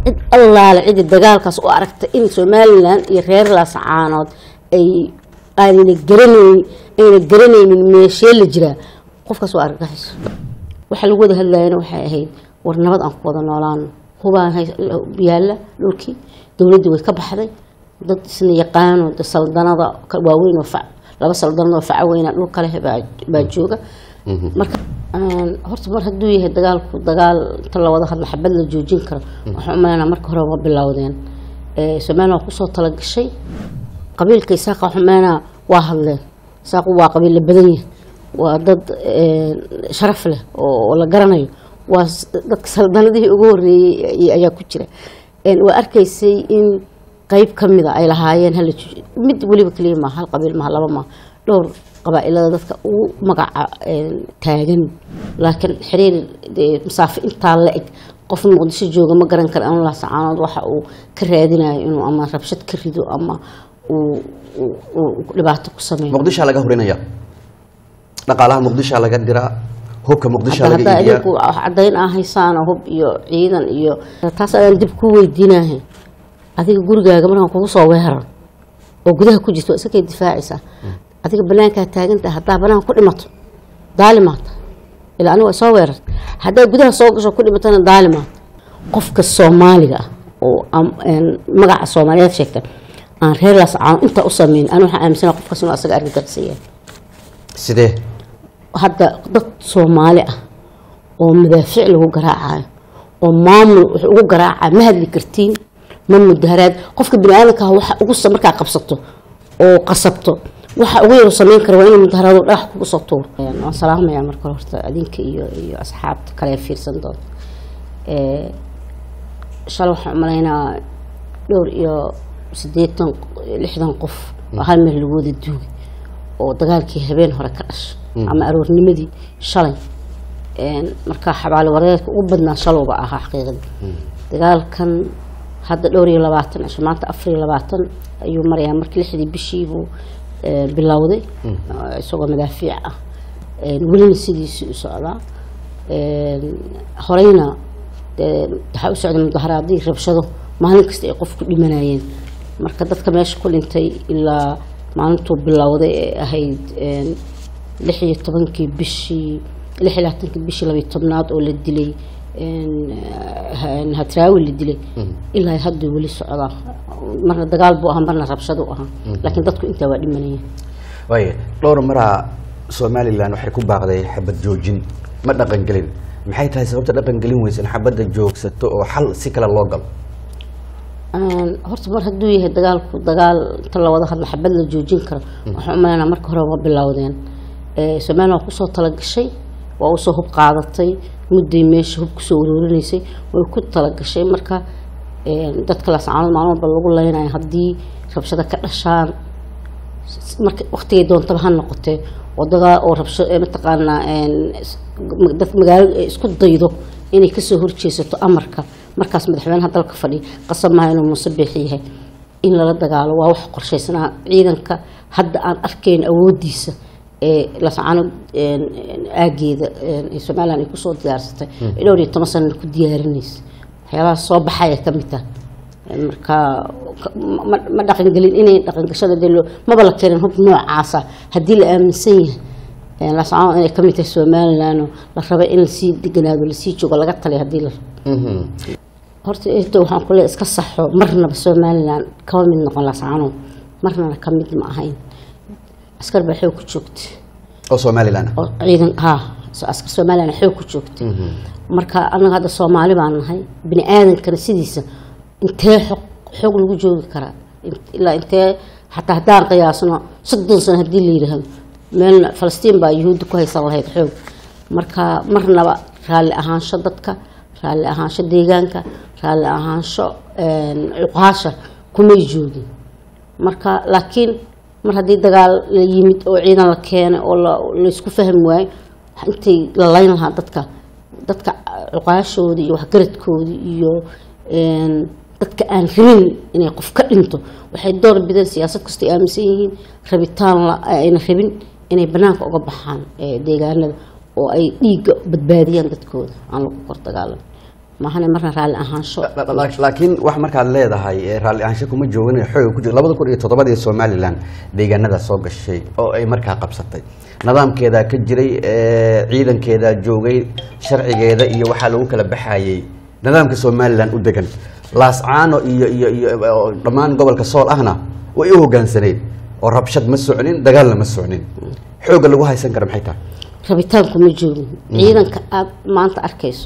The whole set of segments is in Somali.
cid allaale cidii dagaalkaas u aragta in somalilan iyo reer laascaanood ay aanayna garanayn ayna garanaynin meeshee la jiraa qofkaas waa argagaxiso waxa lagu wada hadlayana waxay ahayd war nabad aan ku wada noolaano hubaan hay- yaalla dhulkii dowladdii way ka baxday dad isna yaqaano de saldanada ka- waaweyn oo fac laba saldanad oo faca weyna dhul kale baa baa jooga marka aan horta mar hadduu yahay dagaalku dagaal inta la wada hadla xabad la joojin karo waxaan u malaynaa marka hore ma bilowdeen Eh, somaliland waa kusoo talagashay qabiilka isaaqa waxaan umalaynaa waa hadleen isaaqu waa qabiil la badan yahay waa dad eh, sharaf leh oo oo la garanayo waa s- dadka saldanadihii ugu horeeyey ay- ayaa ku jira En waa arkaysay in qeyb ka mida ay lahaayeen hala joojiyo. mid weliba keliya maaha hal qabiil maaha laba maaha dhowr qabaa-ilada dadka ugu magaca en, taagan laakiin xiriir dee masaafo intaa la eg qof muqdisho jooga ma garan kara anla sacaanood waxa uu ka raadinayo inuu ama rabshad ka rido ama uu uu- uu dhibaato ku sameeyo muqdishaa laga horinaya dhaqaalaha muqdishaa laga diraa hubka muqdishaa hadda laga haddaa iibiyaa idinku wax caddayn aa haysaano hub iyo ciidan iyo taas ayaan dib ku weydiinahay adiga gurigaaga markaan kugu soo weerar oo gudaha ku jirto waa isakay difaacaysaa adiga banaankaa taagantaha haddaa banaanka ku dhimato daalimaata ilaa aniga waa soo weerar haddaa gudaha soo gasho ku dhimatana daalimaata qofka soomaaliga ah oo am- een magaca soomaaliyeed sheegta aan reer laascaano intaa u sameyn ani waxaan aaminsana qofkaas inuu asaga argagaxisaya sidee hadda dad soomaali ah oo madaafiic lagu garaacayo oo maamul wax ugu garaacayo ma hadli kartiin ma mudaharaad qofka biniaadanka ah waxa ugu sa- markaa qabsato oo qasabto waxa ugu yaru samayn kara waa inuu mudaharaado dhagax kugu soo tuuro waan salaamayaa marka hore horta adinka iyo iyo asxaabta kale ee fiirsan doonta Eh, shalay waxaan umalaynaa dhowr iyo siddeetan lixdan qof oo hal meel lagu wada duugay oo dagaalkii habeen hore ka dhashay ama aroornimadii shalay Een, marka xabaali wareerka ugu badnaa shalowba ahaa xaqiiqadii dagaalkan hadda dhowr iyo labaatan cisho maanta afar iyo labaatan ayuu marayaa markii lixdii bishiibuu eh, bilowday eh, isagoo madaafiic ah Een, welina sidiisii u socdaa Een, horeyna dee waxaa u socday mudaharaadii rabshado maalin kasta ay qof ku dhimanayeen marka dadka meesha ku dhintay ilaa maalintuu bilowday ee ahayd een, lix iyo tobankii bishii lix iyo labaatankii bishii labiyo tobnaad oo la dilay een, ha- hadraawi la dilay ilaa hadduu weli socdaa marna dagaal buu ahaa marna rabshadu ahaa laakiin dadku intaa waa dhimanayeen waaya dhowr maraa somalilan waxay ku baaqday xabad joojin ma dhaqan gelin maxay tahay sababta dhaqan gelin weysa in xabadda joogsato oo xal si kale loo galo Een, horta mar hadduu yahay dagaalku dagaal inta la wada hadla xabad la joojin karo waxaan u malaynaa marka hore ma bilowdeen Eh, somaliland waa kusoo talagashay waa usoo hub qaadatay mudday meesha hub kusoo uruurinaysay way ku talagashay marka een, dadka laascaanood maalin walba lagu leynayo haddii rabshado ka dhashaan s- marka waqtigay doontaba ha noqotee oo dagaa oo rabsho ee mataqaanaa een, is- ma- dad magaalo ay isku daydo inay kasoo horjeesato amarka markaas madaxweynaha dalka fadhiya qasab maaha inuu muuse biixi yahay in lala dagaalo waa wax qorshaysanaa ciidanka hadda aan arkayn awoodiisa ee lascaano aageeda een, ee somaliland ay kusoo diyaarsatay ee dhowr iyo toban sanana ku diyaarinaysa waxyaabaha soo baxaya ka mid ah marka ka- ma- ma dhaqangelin inay dhaqangashada dee loo maba la keenin hub noocaasa haddii la aaminsan yahay lascaano inay ka mid tahay somaliland oo la raba in lasii deganaado lasii joogo laga taliya haddii la rabo horta eeto waxaan ku leeyahay iska saxo marnaba somaliland kama mid noqon lascaano marnana ka mid ma ahayn askar baa xoog ku joogta oo somalilan ah oo ciidan ha so- askar somaliland xoog ku joogta marka anaga hadda soomaali baan nahay bini aadankana sidiisa intee xog xoog lagu joogi karaa In- ilaa intee xataa haddaan qiyaasno soddon sano haddii la yidhaahdo meelna falastiin baa yuhuudda ku haysan lahayd xoog marka marnaba raalli ahaansho dadka raalli ahaansho deegaanka raalli ahaansho een, cuqaasha kumay joogin marka laakiin mar haddii dagaal la yimid oo ciidan la keenay oo la- laysku fahmi waayo intay la layn lahaa dadka dadka cuqaashoodii iyo waxgaradkoodii iyo een, dadka aan rabin inay qof ka dhinto waxay door bideen siyaasad kasta ay aaminsan yihiin rabitaan la- ayna rabin inay banaanka uga baxaan ee, deegaanada oo ay dhiigga badbaadiyaan dadkooda aan lagu kor dagaalan maahane marna raalli ahaansho La- la- laakiin wax markaad leedahay ee raalli ahaansho kuma joogin xoog ku jiro labada kun iyo toddobadii somalilan deegaanada soo gashay oo ay markaa qabsatay nidaamkeedaa ka jiray ee ciidankeedaa joogay sharcigeeda iyo waxaa lagu kala baxayey nidaamka somalilan u degan laascaano iyo iyo iyo oo dhammaan gobolka sool ahna way u hoggaansaneyd oo rabshad ma socnin dagaalna ma socnin xoogga lagu haysan kara maxay tahay rabitaanku ma joogin ciidanka aada maanta arkayso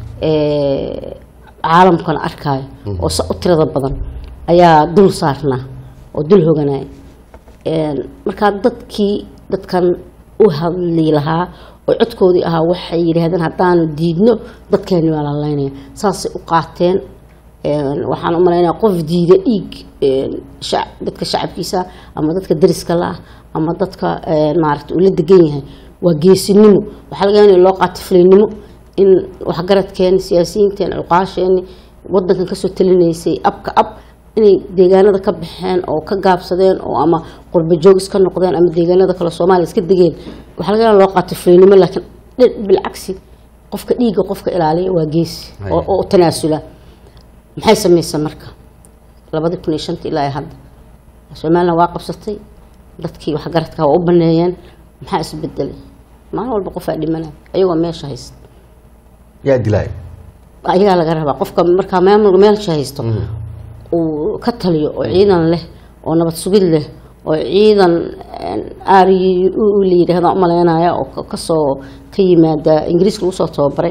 ee caalamkana arkaayo oo sa u tirada badan ayaa dul saarnaa oo dul hoganaya Een, markaa dadkii dadkan u hadli lahaa oo codkoodii ahaa waxay yidhaahdeen haddaanu diidno dadkeeni waa lalaynaya saasay u qaateen Een, waxaan u malaynaya qof diida dhiig een, shac- dadka shacabkiisa ama dadka dariska la ah ama dadka een, maaragta uu la degan yahay waa geesinimo waxaa laga yaabaa in loo qaato fulaynimo in waxgaradkeeni siyaasiyiinteeni cuqaasheeni wadankan kasoo talinaysay abka ab inay deegaanada ka baxeen oo ka gaabsadeen oo ama qurba joog iska noqdeen ama deegaanada kale soomaaliya iska degeen waxaa laga yaabaa loo qaato fulaynimo laakiin dhi- bilcagsi qofka dhiigga qofka ilaaliya waa geesi Haya. oo oo tanaasula maxay samaysa marka labadii kun iyo shantii ilaa iyo hadda somalilan waa qabsatay dadkii waxgaradka waa u baneeyeen maxaa isbedelay maalin walba qofaa dhimanaya ayagoo meesha haysta yaa dilaaya ayagaa laga rabaa qofka markaa maamulka meelsha haysto uu ka taliyo oo ciidan leh oo nabad sugid leh oo ciidan r la yidhaahda umaleynaya oo ka- kasoo ka yimaada ingiriiska lagu soo tababaray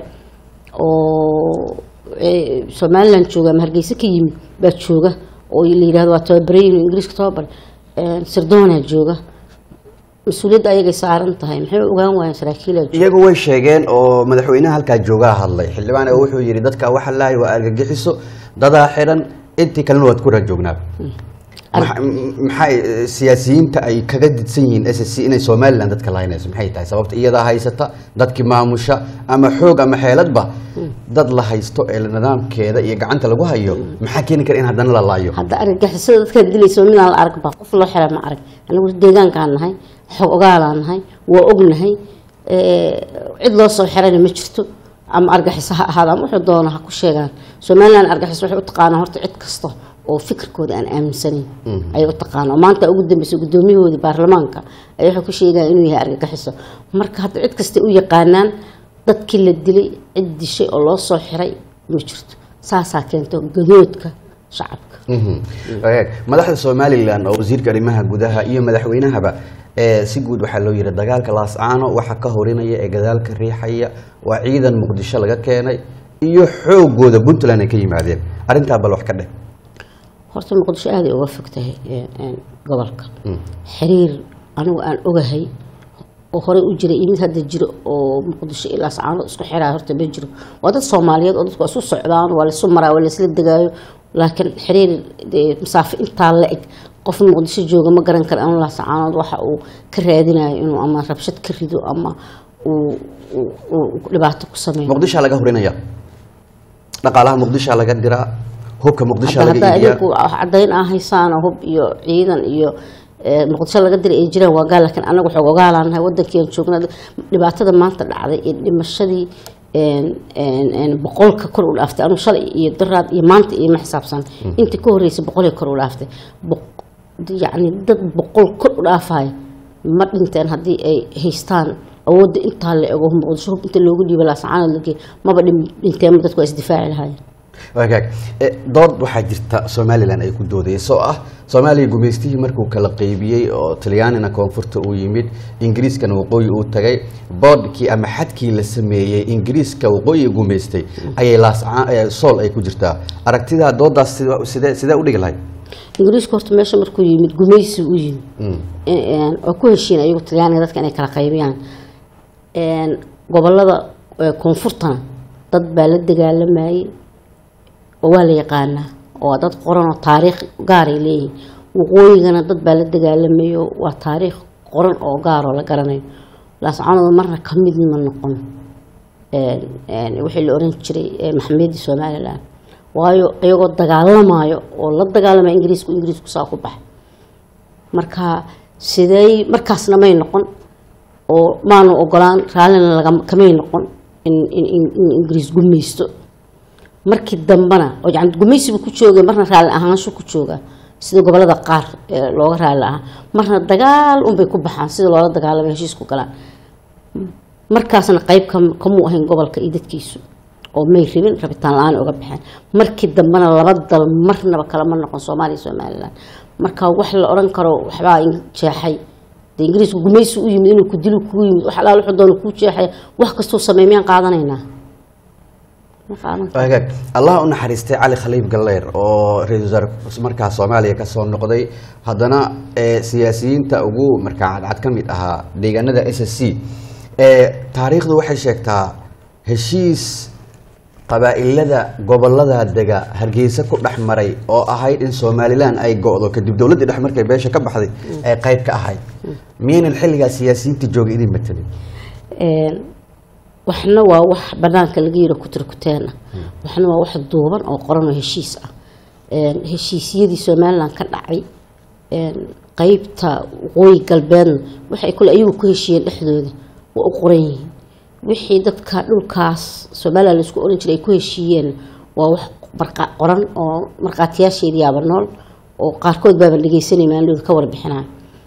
oo eh, somalilan jooga ama hargeysa ka yimid baa jooga oo la yidhahdo waa tababaray inuu ingiriiska tababaray Eh, sirdoonaa jooga mas-uuliyadda ayagay saaran tahay maxay ogaan waayeen saraakiilaa jooga iyagu way sheegeen oo madaxweynaha halkaa joogaa hadlay xildhibaan oo wuxuu yidhi dadka waxa lahay waa argagixiso dadaa xidhan intii kalena waad ku rajoognaaba Maxa- m- maxay eh, siyaasiyiinta ay kaga didsan yihiin s c inay somalilan dadka lahaynayso maxay tahay sababta iyadaa haysata dadkii maamusha ama xoog ama xeeladba dad la haysto ee nidaamkeeda iyo gacanta lagu hayo maxaa keeni kara in haddana la laayo hadda argagixisada dadkaa dilaysa midaan la arag ba qof loo xira ma arag anigu deegaankaan nahay xog ogaalaan nahay waa ognahay Eh, cid loo soo xirana ma jirto ama argaxiso ha ahaada ama wuxuu doona ha ku sheegaan somalilan argaxiso waxay u taqaanaa horta cid kasta oo fikirkooda aan aaminsanayn ayay u taqaanaa oo maanta ugu dambeysay gudoomiyahoodii baarlamaanka ayaa wuxuu ku sheegaya inuu yahay argagixiso marka hadda cid kasta u yaqaanaan dadkii la dilay cid dishay oo loo soo xiray ma jirto saasaa keento gadoodka shacabka Mhm. Wagaag. madaxda somalilan oo wasiirka arrimaha gudaha iyo madaxweynahaba ee si guud waxaa loo yidhi dagaalka laascaano waxa ka horinaya ee gadaalka riixaya waa ciidan muqdisho laga keenay iyo xoogooda puntland ay ka yimaadeen arrintaa bal wax ka dheh horta muqdisho aaday uga fog tahay een, een, gobolka xiriir anigu aan ogahay oo horey u jiray iyo mid hadda jiro oo muqdisho ilaa sacaano isku xiraa horta ma jiro waa dad soomaaliyeed oo dadku waa isu socdaan waa laisu maraa waa laisla degaayo laakiin xiriir dee masaafo intaa la eg qof muqdisho jooga ma garan kara anu lasacaanood waxa uu ka raadinayo inuu ama rabshad ka rido ama uu uu- uu dhibaato ku sameeyo muqdishaa laga horinaya dhaqaalaha muqdishaa laga diraa hubka muqdishaa hadda laga haddaa iibiyaa idinku wax caddayn aa haysaan oo hub iyo ciidan iyo eh, muqdisho laga diray ay jiraan waa gaal laakiin anagu xoog ogaalaanahay wadankii aan joognaa dhibaatada maanta dhacday iyo dhimashadii een, een, een, boqolka kor u dhaaftay anu shalay iyo daraad iyo maanta iyo ma xisaabsan intii ka horreysay boqolii kor u dhaaftay Boq- yacni dad boqol kor u dhaafaya ma dhinteen haddii ay haystaan awoodda intaa la ego muqdisho hub inta loogu dhiiba laasacaanood lagey maba dhin- dhinteen dadku waa isdifaaci lahaayeen wagaag Eh, dood waxaa jirta somalilan ay ku doodeyso oo ah soomaaliya gumaystihii markuu kala qeybiyey oo talyaanina koonfurta uu yimid ingiriiskana waqooyi uu tagay boodhkii ama xadkii la sameeyey ingiriiska waqooyi gumaystay ayay laascaan eh, sool ay ku jirtaa aragtidaa doodaas sida- sidee sidee u dhigi lahayd ingiriisku horta meesha markuu yimid gumaysi u yimid Een, oo ku heshiin ayagu talyaaniga dadka inay kala qaybiyaan Een, gobolada ee, koonfurtana dad baa la dagaalamayay oo waa la yaqaanaa oo waa dad qoran oo taariikh gaaray leeyihiin waqooyigana dad baa la dagaalamayo waa taariikh qoran oo gaaroo la garanayo laascaanood marna ka mid ma noqon Een, een, wixii la oran jiray ee, maxamiyadii somalilan waayo iyagoo dagaalamayo oo la dagaalamaya ingiriisku ingiriisku saa ku baxay marka sidey markaasna may noqon oo maanu ogolaan raallina laga kamay noqon in, in, in, in ingiriis gumaysto markii dambena oo yani gumaysibu ku jooga marna raalli ahaanshu ku jooga sida gobolada qaar ee looga raalli ahaa marna dagaal unbay ku baxaan sida loola dagaalamay heshiis ku galaan markaasna qayb kam- kamuu ahayn gobolka iyo dadkiisu oo may rabin rabitaan la-aan uga baxeen markii dambena laba dal marnaba kalama noqon soomaaliya iyo somalilan marka wax la odhan karo waxbaa in jeexay de ingiriisku gumaysi u yimid inuu ku dilu kugu yimid wax alaal wuxuu doona kuu jeexaya wax kastuu sameey miyaan qaadanaynaa ma qaadan karo. hagaag allah u naxariistay cali khaliif galleer oo ra-iisul wasaare markaa soomaaliya ka soo noqday haddana ee siyaasiyiinta ugu markaa cadcad ka mid ahaa deegaanada s s c ee taariikhdu waxay sheegtaa heshiis qabaa'ilada gobolada dega hargeysa ku dhex maray oo ahayd in somalilan ay go-do kadib dowladdii dhex markay beesha ka baxday ay qayb ka ahayd miyaynan xilligaa siyaasiyiinta jooga idin matelin Een, waxna waa wax banaanka laga yiro kutirkuteen ah waxna waa wax duuban oo qoran oo heshiis ah Een, heshiisyadii somalilan ka dhacay een, qeybta waqooyi galbeedna waxay kule ayagu ku heshiiyeen dhexdooda waa u qoran yihiin wixii dadka dhulkaas somalilan laisku oran jiray ay ku heshiiyeen waa wax marqa- qoran oo markhaatiyaasheedii yaaba nool oo qaarkood baaba dhegeysanay maalidooda ka warbixinaya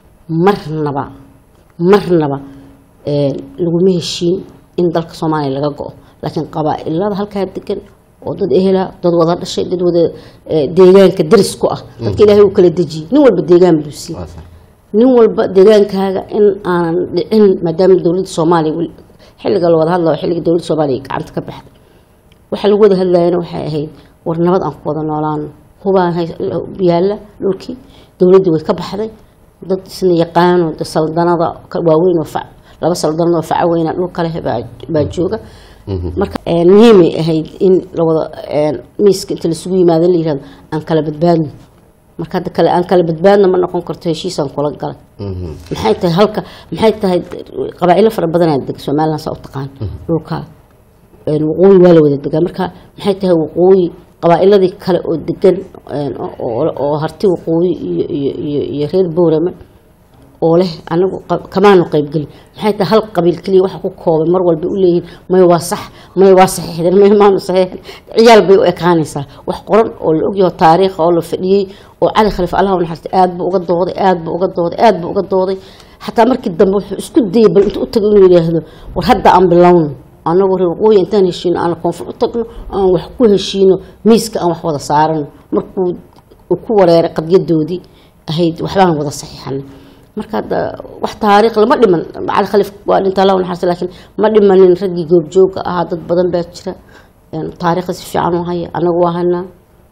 marnaba marnaba een, laguma heshiin in dalka soomaaliya laga go-o laakiin qabaa-ilada halkaa degan oo dad ehela dad wada dhashay dad wada eh, deegaanka daris ku ah dadka ilaahay uu kala dejiyey nin walba deegaan buu siiyey nin walba deegaankaaga in aanan dhicin maadaama dowladda soomaaliya weli- xilliga la wada hadlayo xilliga dowladda soomaaliya gacanta ka baxday waxaa lagu wada hadlayana waxay ahayd war nabad aan ku wada noolaano hubaan hay- yaalla dhulkii dowladdii way ka baxday dad isna yaqaano de saldanada ka- waaweyn oo fac laba saldanad oo faca weyna dhul kale baa baa jooga marka een, muhiimay ahayd in lawada een, miiska inta laisugu yimaado la yihahdo aan kala badbaadno marka hadda kale aan kala badbaadno ma noqon karto heshiisaan kula galay maxay tahay halka maxay tahay qabaa'ilo fara badanaa deg somaliland saa u taqaan dhulka een, waqooyi waa la wada degaa marka maxay tahay waqooyi qabaa'iladii kale oo degan een, oo- oo harti waqooyi iyo iyo iyo iyo reer boorama oo leh anagu qa- kamaanu qaybgelin maxay tahay hal qabiil keliya waxa ku koobay mar walba u leeyihiin may waa sax may waa saxiixdeen may maanu saxiixin ciyaal bay u ekaanaysaa wax qoran oo la ogyaho taariikha oo la fadhiyey oo cali khaliif allah u naxariistay aad buu uga dooday aad buu uga dooday aad buu uga dooday xataa markii dambe wuxuu isku dayay bal intuu u tago inuu yidhaahdo war hadda aan bilowno anagu reer waqooyi intaan heshiino aan koonfur u tagno aan wax ku heshiino miiska aan wax wada saarano markuu uu ku wareeray qadyadoodii ahayd waxbaan wada saxiixanay marka hadda wax taariikh lama dhiman cali khaliif waa dhinta allah u naxariista laakiin ma dhimanin raggii goobjooga ahaa dad badan baa jira een, taariikhda si fiican u haya anagu waa hanaa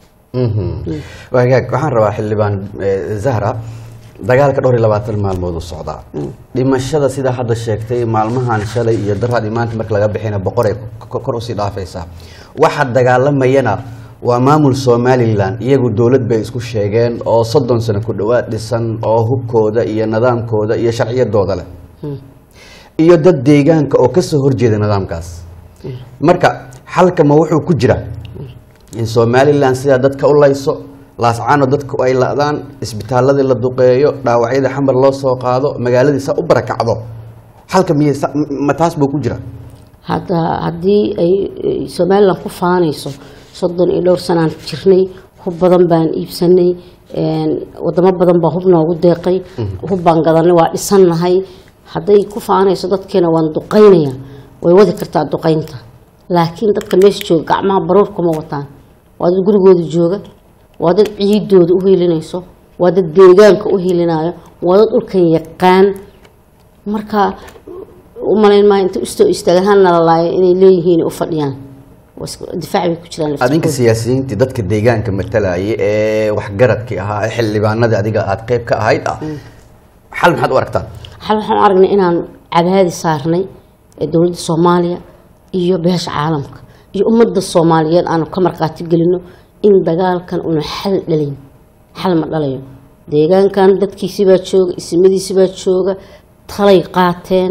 wagaag waxaan rabaa xildhibaan eh, zahra dagaalka dhowr iyo labaatan maalmood u socdaa dhimashada sidaa hadda sheegtay maalmahan shalay iyo daraadii maanta marka laga bixina boqoray ko- kor usii dhaafaysaa waxa dagaalamayana waa maamul somalilan iyagu dowlad bay isku sheegeen oo soddon sano ku dhowaad dhisan oo hubkooda iyo nidaamkooda iyo sharciyadooda leh iyo dad deegaanka oo kasoo horjeeda nidaamkaas marka xalka ma wuxuu ku jira in somalilan sidaa dadka u layso laascaano dadku ay la-daan isbitaaladii la duqeeyo dhaawacyada xamar loo soo qaado magaaladii saa u barakacdo xalka miy ma taas buu ku jira hadda haddii ay ay somalilan ku faanayso soddon iyo dhowr sanaan jirnay hub badan baan iibsanay een, wadamo badan baa hub noogu deeqay hub baan gadanay waa dhisannahay hadday ku faanayso dadkeena waan duqaynaya way wadi kartaa duqaynta laakiin dadka meesha jooga gacmaha baruur kuma wataan waa dad gurigooda jooga waa dad ciidooda u hiilinayso waa dad deegaanka u hiilinayo waa dad dhulkan yaqaan marka u malayn maayo inta istoo istaagahaan nalalaayo inay leeyihiin u fadhiyaan waa isku- difaac bay ku jiraan adinka laftirkooda. siyaasiyiintii dadka deegaanka matalayay ee waxgaradkii ahaa ee xildhibaanadii adiga aad qayb ka ahayd ah xal maxaad u aragtaan xal waxaan u aragnay inaan cadaadi saarnay ee dowladda soomaaliya iyo beesha caalamka iyo ummadda soomaaliyeed aanu ka markhaati gelino in dagaalkan una xal dhalin xal ma dhalayo deegaankan dadkiisibaa jooga isimadiisibaa jooga talay qaateen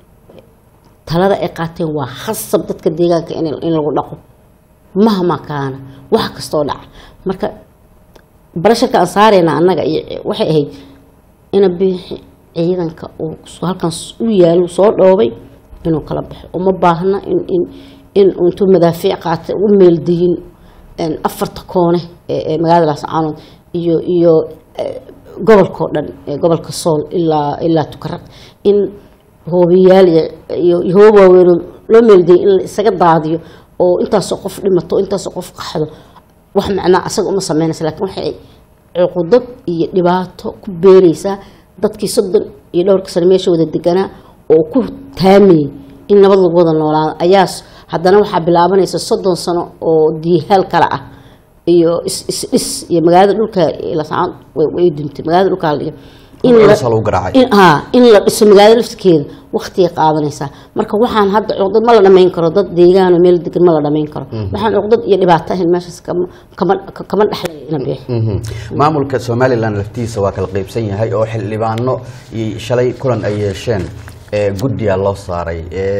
talada ay qaateen waa khasab dadka deegaanka in in lagu dhaqo mahma kaana wax kastoo dhaca marka barasharka aan saarayna annaga iyo waxay ahayd ina biixi ciidanka uu halkan u yaalo soo dhoobay inuu kala baxo uma baahna in in in uu intuu madaafiic qaatay u meeldayin een, afarta koone ee ee magaalada laascaanood iyo iyo eh, gobolka oo dhan ee gobolka sool ilaa ilaa tukaraq in hoobiyaal iyo- iyo iyo hoob waaweyn loo meelgeyay in la isaga daadiyo oo intaasoo qof dhimato intaasoo qof qaxdo wax macnaa asaga uma sameynaysa laakiin waxay cuqudad iyo dhibaato ku beeraysaa dadkii soddon iyo dhowrka sano meesha wada deganaa oo ku taamayay in nabad lagu wada noolaado ayaa s- haddana waxaa bilaabanaysa soddon sano oo diihaal kale ah iyo is- isdhis iyo magaalada dhulka lasaan way duntay magaalada dhulka la dhigo in la- Culus aa lagu garaacay. in- haa, in la dhiso magaalada laftirkeeda waqtigay qaadanaysaa marka waxaan hadda cuqdad ma la dhamayn karo dad deegaan oo meel degan ma la dhamayn karo waxaan cuqdad iyo dhibaato ahayn meeshaas kama kama kama dhexlaya ina bixi Mhm. maamulka somalilan laftiisa waa kala qeybsan yahay oo xildhibaano iyo shalay kulan ay yeesheen ee guddiga loo saaray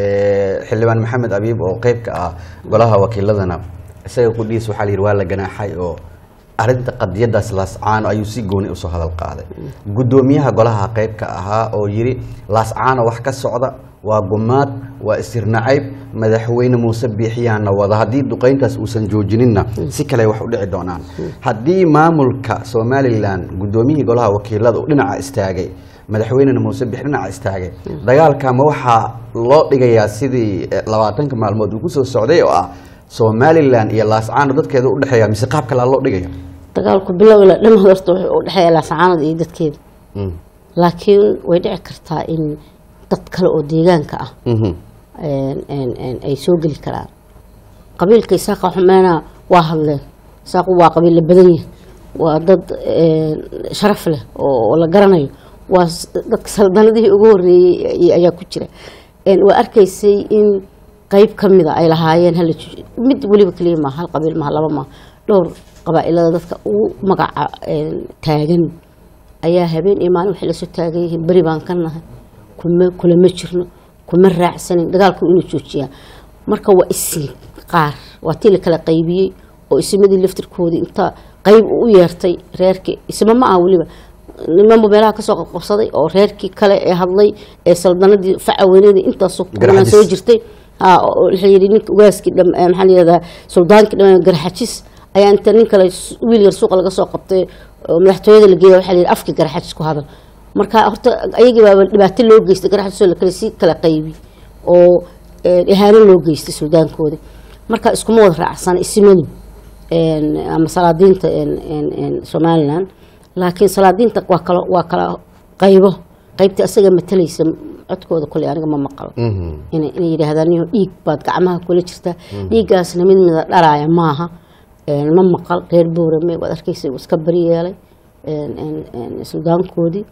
ee xildhibaan maxamed abiib oo qeyb ka ah golaha wakiiladana isaga qudhiis waxaa la yidhi waa la ganaaxay oo arrinta qadiyadaas laascaano ayuu si gooni usoo hadal qaaday guddoomiyaha golaha qeyb ka ahaa oo yidhi laascaano wax ka socda waa gumaad waa isirnacayb madaxweyne muuse biixiyaana wada haddii duqeyntaas uusan joojinina si kale wax u dhici doonaan haddii maamulka somalilan guddoomiyihii golaha wakiilada uu dhinaca istaagay madaxweynena muuse biix dhinaca istaagay dagaalka ma waxaa loo dhigayaa sidii eh, labaatanka maalmood uu kusoo socday oo ah somalilan iyo laascaano dadkeeda u dhexeeya mise qaab kalea loo dhigaya dagaalku bilow ilaa dhan horta wuxuu u dhexeeya laasacaanada iyo dadkeeda Mm. laakiin way dhici kartaa in dad kale oo deegaanka ah Mhm. een- een- een ay soo geli karaan qabiilka isaaqa xumeena waa hadleen isaaqu waa qabiil la badan yahay waa dad een, sharaf leh oo oo la garanayo waa s- dadka saldanadihii ugu horeeyey ay- ayaa ku jira Een, waa arkaysay in qeyb ka mida ay lahaayeen hala ju- mid weliba keliya maaha hal qabiil maaha laba maaha dhowr qabaa-ilada dadka ugu magaca een, taagan ayaa habeen iyo maalin waxay lasoo taagan yihiin beri baan ka nahay kuma kulama jirno kuma raacsanin dagaalku inuu joojiyaa marka waa isin qaar waa tii la kala qaybiyey oo isimadii laftirkoodii inta qayb u yeertay reerkii isma ma aha weliba nimanba meelaha kasoo qabsaday oo reerkii kale ee hadlay ee saldanadii facaweynadii intaasoo kulan Garxajis. soo jirtay haa, oo waxaa yidhi ninka ugaaskii dham eh, maxaa la yihahdaa suldaankii dhammaan garxajis ayaa inta nin kale s- wiil yar suuqa laga soo qabtay oo madaxtooyada la geeya waxaa la yidhi afkii garxajis ku hadal marka horta ayagii baaba dhibaato loo geystay garxajisoo la kale sii kala qaybi oo eh, ihaano loo geystay suldaankoodii marka iskuma wada raacsana isimadu een, ama salaadiinta een, een, een, somalilan laakiin salaadiinta waa kala waa kala qaybo qaybta asaga matalaysa codkooda kule aniga ma maqalo Mhm. inay inay yidhaahdaan niyo dhiig baad gacmaha kula jirtaa dhiiggaasna mid mida dharaaya maaha Een, ma maqal reer boorame waad arkaysa uu iska bari yeelay een, een, een, suldaankoodii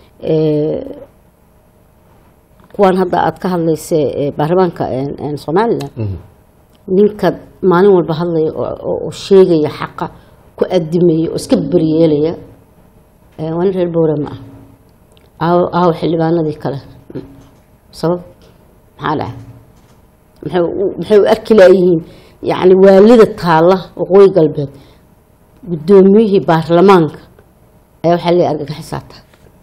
Ee, kuwan hadda aad ka hadlaysa ee, baarlamaanka een, een, somalilan Mhm. ninka maalin walba hadlaya oo- oo oo sheegaya xaqa ku adimaya oo iska beriyeelaya ee, waa nin reer boorama ah aawo aawo xildhibaanadii kale sabab maxaa dhaca maxay u- maxay u arki laayihiin yacni waalida taalla waqooyi galbeed guddoomiyihii baarlamaanka ayaa waxaa leeyahay argagixisaata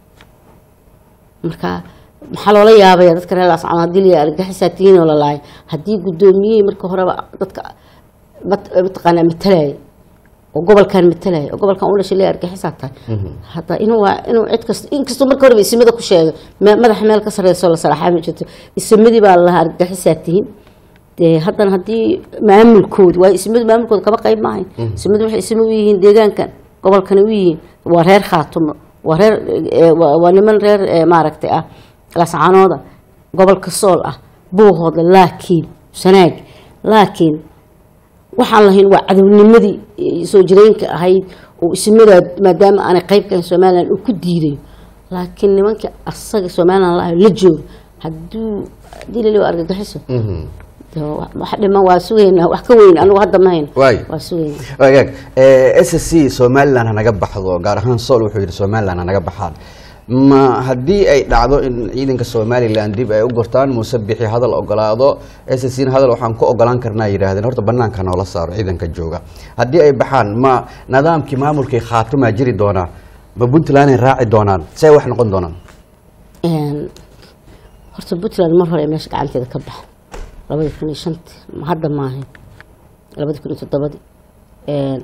marka maxaa loola yaabaya dadka reer laascaan haddii la argagixisaatiyiin oo la laaya haddii guddoomiyihii marka horeba dadka mat- mataqaanaa matalaya oo gobolkan matalaya oo gobolkan u dhashay leeyahay argagixisaa tahay hadda inuu waa inuu cid kasta inkastoo marka horeba isimada ku sheegay me- madaxa meel ka sarreysoo la salaxaa ma jirto isimadii baa la lahaa argagixisaa tihiin dee haddana haddii maamulkooda waayo ismadu maamulkooda kaba qayb maahayn ismadu waxay isma u yihiin deegaankan gobolkana u yihiin waa reer khaatumo waa reer eh, waa waa niman reer eh, maaragtay ah lascanooda gobolka sool ah buuhooda laakiin sanaag laakiin waxaan lahayn waa cadownimadii eh, soo jireenka ahayd oo ismadaa maadaama aanay qayb ka ahayn somalilan uu ku diidayo laakiin nimankii asaga somalilan la la joogo hadduu haddii laliba argagixiso Mhm. dee wa- wax dhiman waa sugaynaa wax ka weyn anigu hadda ma hayno Waay. waa sugaynaa wagaag s c somalilan hanaga baxdo gaar ahaan sool wuxuu yidhi somalilan hanaga baxaan ma haddii ay dhacdo in ciidanka somalilan dib ay u gortaan muuse bixi hadal ogolaado s c hadal waxaan ku ogolaan karnaa yidhaahdeen horta banaanka noola saaro ciidanka jooga haddii ay baxaan ma nidaamkii maamulkii khaatumaa jiri doonaa ma puntlanday raaci doonaan see wax noqon doonaan Een, horta puntland mar hore ay meesha gacanteeda ka baxa labadii kun iyo shantii ma hadda maahayn labadii kun iyo toddobadii Een,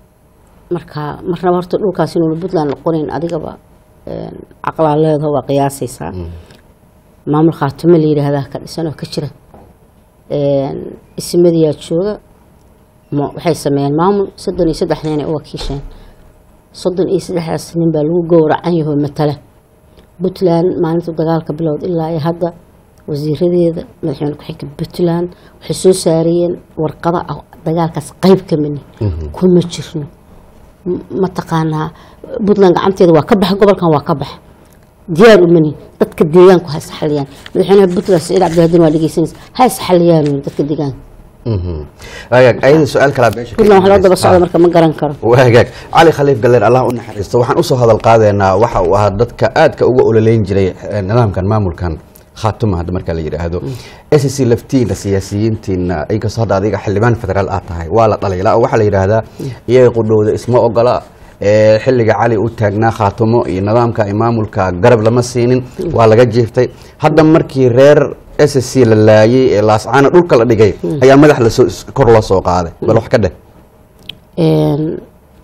marka marnaba horta dhulkaas inuuna puntland noqonayn adigaba een, caqlaa leedaho waa qiyaasaysaa maamul khaatimo la yidhaahdaa ka dhisan oo ka jira Een, ismadiyaa jooga ma- waxay sameeyeen maamul soddon iyo saddex nin ay u wakiisheen soddon iyo saddexdaas nin baa lagu gowracan yaho matala puntland maalinta dagaalka bilowd ilaa iyo hadda wasiiradeeda madaxweyne ku-xigka puntland waxay soo saarayeen warqada ah dagaalkaas qayb ka mini kuma jirno M- mataqaanaa puntland gacanteeda waa ka baxa gobolkan waa ka baxa diyaar umani dadka deegaanku ha isxaliyaan madaxweynaha puntland saciid cabdihaadin waa dhegeysanaysa ha isxaliyaan dadka deegaanka waagaag ayada su-aal kalaa beesha ka puntland wax loo daba imanaysa. socda marka ma garan karo waagaag cali khaliif galleer allah u naxariisto waxaan usoo hadal qaadeynaa waxa uu ahaa dadka aadka uga ololeyn jiray eh, nidaamkan maamulkan khaatuma hadda marka la yidhaahdo s c laftiina siyaasiyiintiina inkastoo hadda adiga xildhibaan federaal aad tahay waa la dhalay ilaa waxaa la yidhaahdaa iyaga qudhowda isma ogola eh, xilliga cali u taagnaa khaatumo iyo nidaamka iyo maamulka garab lama siinin waa laga jiiftay hadda markii reer s c la laayay ee laascaana dhulka la dhigay ayaa madax lasoo kor loo soo qaaday bal wax ka dheh Een,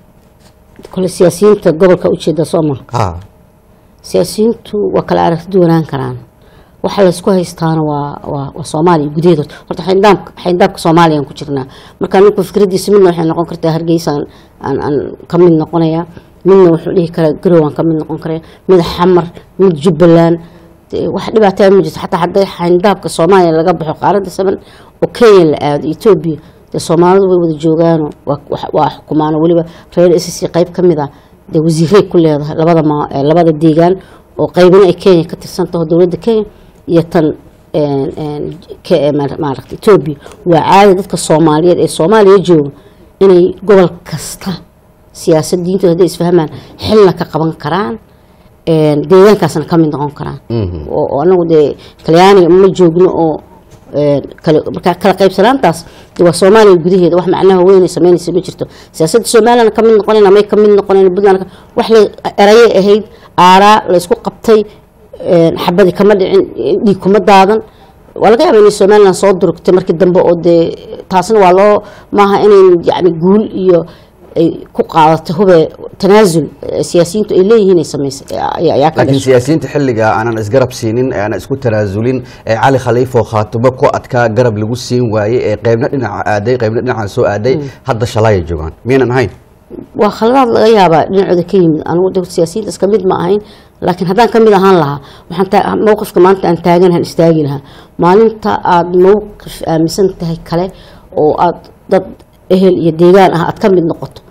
kole siyaasiyiinta gobolka ujeeda sooma ha siyaasiyiintu waa kala aragti duwanaan karaan waxa laysku haystaana waa waa waa soomaaliya gudaheeda horta horta xayndaamka xayndaamka soomaaliyaan ku jirnaa marka ninku fikradiisa midna waxay noqon kartaa hargeysa aan aan aan ka mid noqonaya midna wuxuu dhihi karaa garow aan ka mid noqon karaya mid xamar mid jubbaland dee wax dhibaataa ma jirto xataa hadday xayndaabka soomaaliya laga baxo qaaradda saban oo kenya la aado etoobiya dee soomaalidu way wada joogaano waa wax- waa xukumaano weliba reer s c qayb ka mid ah dee wasiiray ku leedahay labada ma eh, labada deegaan oo qaybina ay kenya ka tirsan taho dowladda kenya iyo tan een, een, ke- eh, maar- maaragta etoobiya waa caadi dadka soomaaliyeed ee soomaaliya jooga inay gobol kasta siyaasad diintooda hadday isfahmaan xilna ka qaban karaan een, deegaankaasna ka mid noqon karaan Mhm. oo oo anagu dee talyaaniga ma joogno oo een, kale marka kala qaybsanaantaas dee waa soomaaliya gudaheeda wax macnaha weyn ay sameynaysa ma jirto siyaasadda somaliland ka mid noqonayna may ka mid noqonayn puntland ka- wax la erayay ahayd aaraa laysku qabtay een, xabadi kama dhicin dhiig kuma daadan waa laga yaaba inay somaliland soo durugtay markii dambe oo dee taasna waa loo maaha inay yani guul iyo ay ku qaadato hube tanaasul eh, siyaasiyiintu ay leeyihiin ay samaysay ayaa ayaa ka laakiin dhashay siyaasiyiinta xilliga aanan isgarab siinin ee aanan isku tanaasulin ee cali khaliif oo khaatumo ku adkaa garab lagu siin waayey ee qaybna dhinaca aaday qaybna dhinaca soo aaday hadda shalaayay joogaan miyaynan ahayn waa khaladaad laga yaabaa dhinacooda ka yimid anigu de siyaasiyiintaas ka mid ma ahayn laakiin haddaan ka mid ahaan lahaa waxaan taa- mowqifka maanta aan taaganahan istaagi lahaa maalinta aada mowqif aaminsan tahay kale oo aada dad ehel iyo deegaan ah aad ka mid noqoto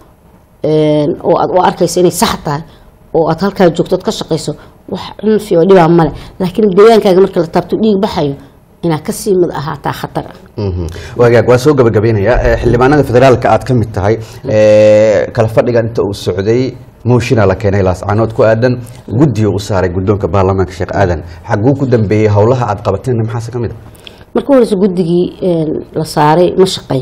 een, oo aad u arkayso inay sax tahay oo aad halkaa joogto ood ka shaqayso wax cunfi oo dhibaa male laakiin deegaankaaga marka la taabto dhiig baxayo inaad kasii mid ahaataa khatar ah Mhm. waagaag waa soo gabagabaynayaa Eh, xildhibaanada federaalka aad ka mid tahay eh, kala fadhigan inta uu socday mooshinaa la keenay laascaanood ku aadan guddiga u saaray guddoonka baarlamaanka sheekh aadan xaguu ku dambeeyey howlaha aad qabateenna maxaase ka mid a marka horeysa guddigii een, la saaray ma shaqayn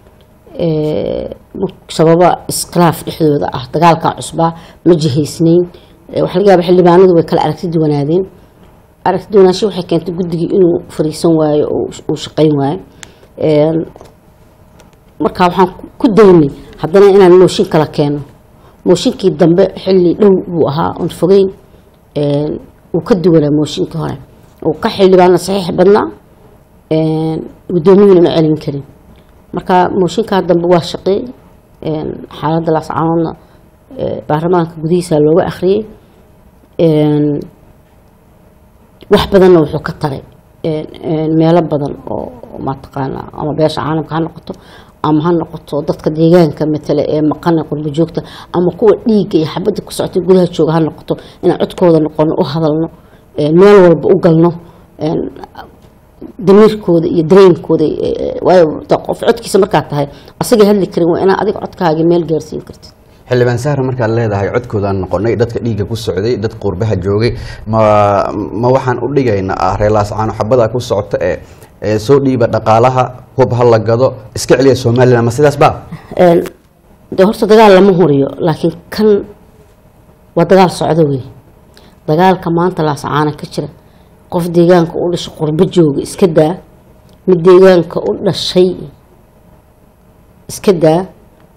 Ee, sababa iskhilaaf dhexdooda ah dagaalka cusbaa ma jihaysnayn Ee, waxaa laga yaaba xildhibaanadu way kala aragti duwanaadeen aragti duwanaansho waxay keentay guddigii inuu fariisan waayo oo uu shaqayn waayo Een, marka waxaan ku daynay haddana inaan mooshin kala keeno mooshinkii dambe xilli dhow buu ahaa oon fogeyn Een, wuu ka duwanaa mooshinkii hore uu ka xildhibaana saxiix badnaa Een, guddoomiyuhuna ma celin karin marka mooshinkaa dambe waa shaqeey Een, xaaladda laascaanoodna ee, baarlamaanka gudihiisa looga akhriyey Een, wax badanna wuxuu ka taray Een, een, meelo badan oo oo mataqaana ama beesha caalamka ha noqoto ama ha noqoto dadka deegaanka matale ee maqana qurbo joogta ama kuwa dhiigga iyo xabadda ku socotay gudaha jooga ha noqoto inaan codkooda noqono u hadalno Een, meel walba u galno Een, damiirkooda iyo dareenkooda eh, waayo da- qof codkiisa markaad tahay asagay hadli karin waa inaa adiga codkaaga meel gaarsiin kartid xildhibaan sahra markaad leedahay codkoodaan noqonay dadka dhiigga ku socday dad qurbaha joogay ma ma waxaan u dhigaynaa ah reer laascaano xabada ku socota ee ee soo dhiiba dhaqaalaha hub ha la gado iska celiya somaliland ma sidaas ba Een, de horta dagaal lama huriyo laakiin kan waa dagaal socdo wey dagaalka maanta laasacaana ka jira qof deegaanka u dhashay qurbo jooga iska daa mid deegaanka u dhashay iska daa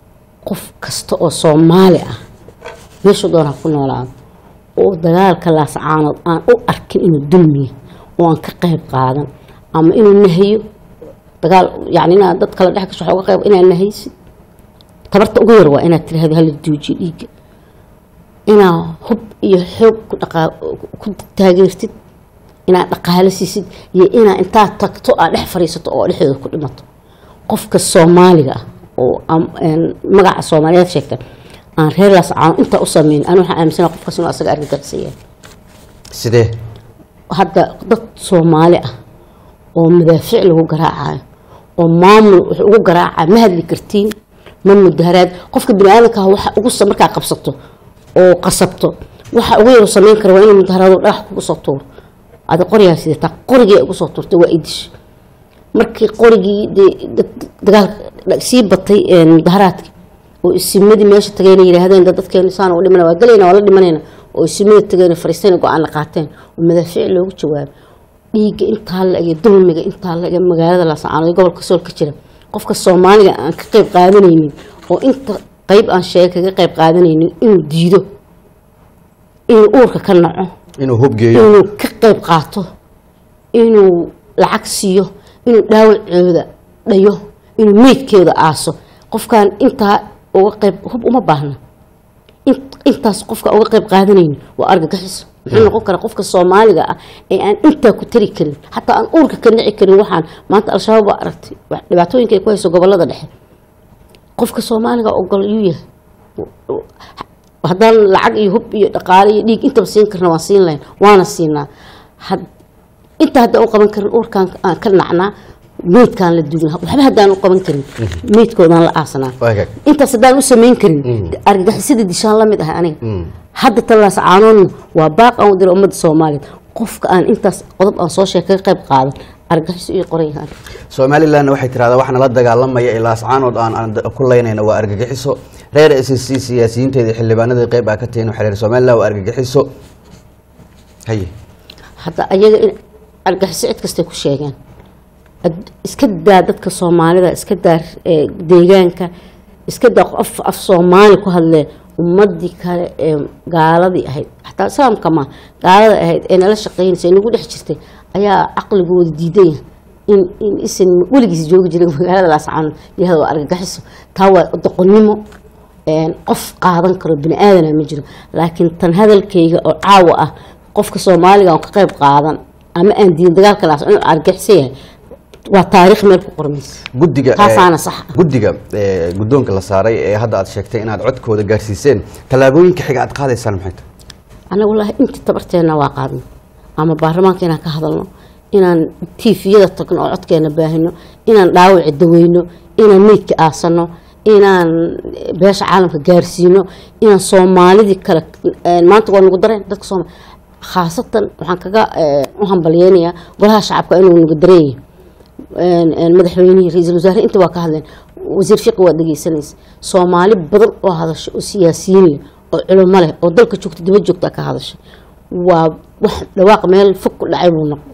qof kasta oo soomaali ah meeshuu doona ha ku noolaado oo dagaalka laascaanood aan u arkin inuu dulmiya oo aan ka qayb qaadan ama inuu nahiyo dagaal yani inaad dad kala dhex gasho waxaa uga qayb inaad nahaysid tabarta ugu yar waa inaad tirahdo hala duujiyo dhiigga inaad hub iyo xoog ku dhaqaa ku taageertid inaad dhaqaalo siisid iyo inaad intaad tagto aad dhex fadhiisato oo dhexdooda ku dhimato qofka soomaaliga ah oo am- een magaca soomaaliyeed sheegta aan reer laascaano intaa u sameyn anu waxaa aaminsana qofkaas inuu asaga argagaxisaya sidee hadda dad soomaali ah oo madaafiic lagu garaacayo oo maamul wax ugu garaacayo ma hadli kartiin ma mudaharaad qofka biniaadanka ah waxa ugu sa- markaa qabsato oo qasabto waxa ugu yaru samayn kara waa inuu mudaharaado dhagax kugu soo tuuro adi qorigaa sidataa qorigii ugu soo tuurtay waa idish markii qorigii dee dad- dagaalka sii batay een, mudaharaadka oo isimadii meesha tageyna yidhaahdeen dad dadkeena saan u dhimana waa galayna waa la dhimanayna oo isimada tageyna fariisteen go-aan la qaateen oo madaafiic loogu jawaabo dhiigga intaa la ege dulmiga intaa la ege magaalada laascaanood ee gobolka sool ka jira qofka soomaaliga aan ka qayb qaadanaynin oo inta qayb aan sheegay kaga qayb qaadanaynin inuu diido inuu uurka ka naco inuu hubgeeyo inuu ka qayb qaato inuu lacag siiyo inuu dhaawacooda dhayo inuu meydkeeda aaso qofkaan intaa uga qayb hub uma baahna In- intaas qofka uga qayb qaadanaynin waa argagixiso muxuu noqon karaa qofka soomaaliga ah ee aan intaa ku tari karin xataa aan uurka ka nici karin waxaan maanta al-shabaab waa aragtay wax- dhibaatooyinka ay ku hayso gobolada dhexe qofka soomaaliga ogol yuu yahay haddaan lacag iyo hub iyo dhaqaale iyo dhiig intaba siin karna waan siin lahayn waana siinaa had inta haddaan u qaban karin uurkaan aan ka nacnaa meydkaan la dugnaa waxba haddaan u qaban karin meydkoodaan la aasanaa Waa hagaag. intaas haddaan u samayn karin argagixisada dishaan la mid ah aniga hadda talaas caanoodna waa baaq aan u dira ummadda soomaaliyeed qofka aan intaas qodob aan soo sheeg kaga qayb qaadan argagixiso iyo qoran yahaan somalilan waxay tirahdaa waxna la dagaalamaya ilaa ascaanood aan aan ku leynayna waa argagixiso reer s c siyaasiyiinteeda xildhibaanadii qayb aa ka tihiin waxay leeyihin somalilan waa argagixiso haye hadda ayaga in argaxiso cid kastay ku sheegeen Ad- iska daa dadka soomaalida iska daa ee, deegaanka iska daa qof af soomaali ku hadlee ummadii kale ee gaaladii ahayd xataa islaamka ma gaalada ahayd ee nala shaqeynaysa ee nagu dhex jirtay ayaa caqligooda diidaya in in isan weligiis joogi jiray magaalada laascaano yahada waa argagixiso taa waa doqonnimo een, qof qaadan karo bini aadana ma jiro laakiin tan hadalkayga oo caawa ah qofka soomaaliga aan ka qayb qaadan ama aan diin dagaalka laas inuu argaxiso yahay waa taariikh meel ku qormaysa guddiga Taasaana eh, sax ah. guddiga eh, guddoonka la saaray ee hadda aad sheegtay inaad codkooda gaarsiiseen tallaabooyinka xiga aad qaadaysaan maxay tahay annaga wallaahi intii tabarteena waa qaadno ama baarlamaanka inaan ka hadalno inaan tiifiyada tagno oo codkeena baahino inaan dhaawaci daweyno inaan meydka aasano inaan beesha caalamka gaarsiino inaan soomaalidii kale eh, maanta waa nagu dareen dadka sooma khaasatan waxaan kaga eh, u hambalyeynayaa golaha shacabka inuu nagu dareenya madaxweynihii ra-iisul wasaare inta waa ka hadleen wasiir fiqi waa dhegeysanaysa soomaali badan oo hadasha oo siyaasiyiin leh oo culimo leh oo dalka joogta daba joogta ka hadashay waa wax dhawaaq meel fog ku dhacay buu noqo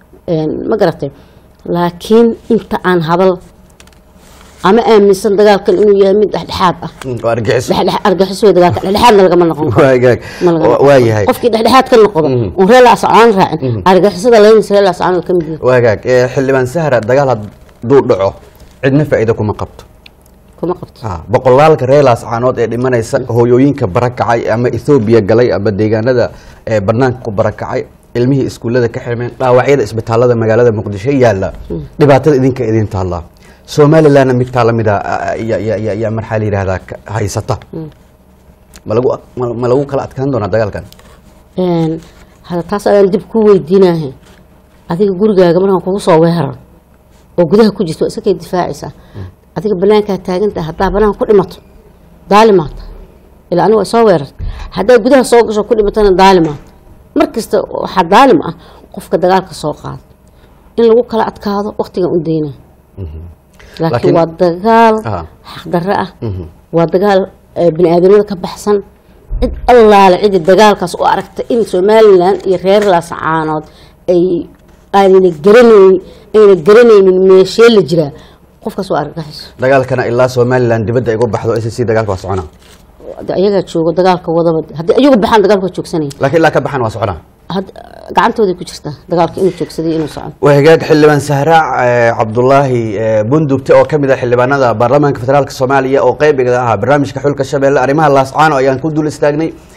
ma garatay laakiin inta aan hadal ama aaminsan dagaalkan inuu yahay mid dhexdhexaad ah Mm, waa argagixiso dhexdhex- argaxiso wey dagaalka dhexdhexaadna lagama noqon karo waa gaag Ma laga noqon waa karo. yahay qofkii dhexdhexaad ka noqdo oon reer laascaan raacin argixisada laynaysa reer laascaan ka mid yahay waa gaag Eh, xildhibaan sahra dagaal hadduu dhaco cidna faa'iido kuma qabto kuma qabto Ah, boqolaalka reer laascaanood ee dhimanaysa hooyooyinka barakacay ama ethoobiya galay ama deegaanada ee banaanka ku barakacay ilmihii iskuullada ka xirmeen dhaawacyada isbitaalada magaalada muqdisho yaalla dhibaatada idinka idin taallaa somalilandna mid taa lamid a yaa marxaa la yidhahdaa ka- haysata ma lagu ma- ma lagu kala adkaan doonaa dagaalkan Een, hada taas ayaan dib ku weydiinahay adiga gurigaaga markaan kugu soo weerar oo gudaha ku jirto waa iska kay difaacaysaa adiga banaankaa taagantaha haddaa banaanka ku dhimato daalimaata ilaa aniga waa soo weerarta haddaa gudaha soo gasho ku dhimatana daalimaata mar kasta waxaa daalim ah qofka dagaalka soo qaada in lagu kala adkaado waqtigan u dayna laakiin Laakiin- waa dagaal Ah. xaqdarre ah waa dagaal eh, bini aadamada ka baxsan cid allaale cidi dagaalkaas u aragta in somalilan iyo reer laascaanood ay aanayna garanayn ayna garanaynin meeshee la jiraa qofkaas waa argagaxiso dagaalkana ilaa somalilan dibadda ay uga baxdo s c dagaalka waa soconaa de ayagaa joogo dagaalka wadaba haddii ayagu baxaan dagaalka waa joogsanaya laakiin ilaa ka baxan waa soconaa had- gacantooday ku jirtaa dagaalka inuu joogsaday inuu socon waa hagaag xildhibaan sahraac eh, cabdulaahi eh, bundugte oo kamid ah xildhibaanada baarlamaanka federaalk soomaaliya oo qeybiga ahaa barnaamijka xulka shabeelle arrimaha laascaano ayaan ku dul istaagnay